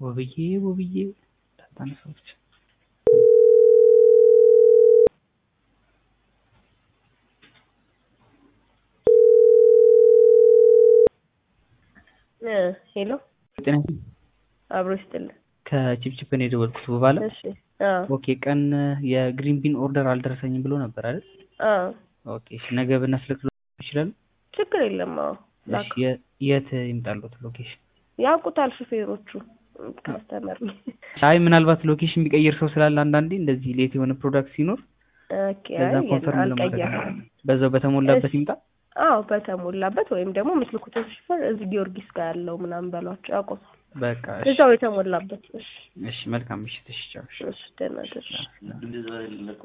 ውብዬ ውብዬ እንዳታነሳው ብቻ ሄሎ ጤና ይስጥልኝ። አብሮ ይስጥልን። ከቺፕቺፕ ነው የደወልኩት ውብ አለ። እሺ አዎ ኦኬ ቀን የግሪን ቢን ኦርደር አልደረሰኝም ብሎ ነበር አይደል? አዎ ኦኬ እሺ ነገ ብናስልክሎ ይችላል? ችግር የለም። አዎ እሺ የ- የት ይምጣሉት ሎኬሽን? ያውቁታል ሹፌሮቹ ካስተመር አይ ምናልባት ሎኬሽን የሚቀይር ሰው ስላለ አንዳንዴ እንደዚህ ሌት የሆነ ፕሮዳክት ሲኖር ኦኬ በዛ አይ ኮንፈርም ለማድረግ አልቀየርኩም። በዛው በተሞላበት እሺ። ይምጣ። አዎ በተሞላበት ወይም ደግሞ ምስልኩትን ሹፌር እዚህ ጊዮርጊስ ጋር ያለው ምናምን በሏቸው ያውቁታል። በቃ እሺ እዛው የተሞላበት። እሺ እሺ መልካም ምሽት። እሺ ቻው። እሺ። እሺ ደህና ደርሽ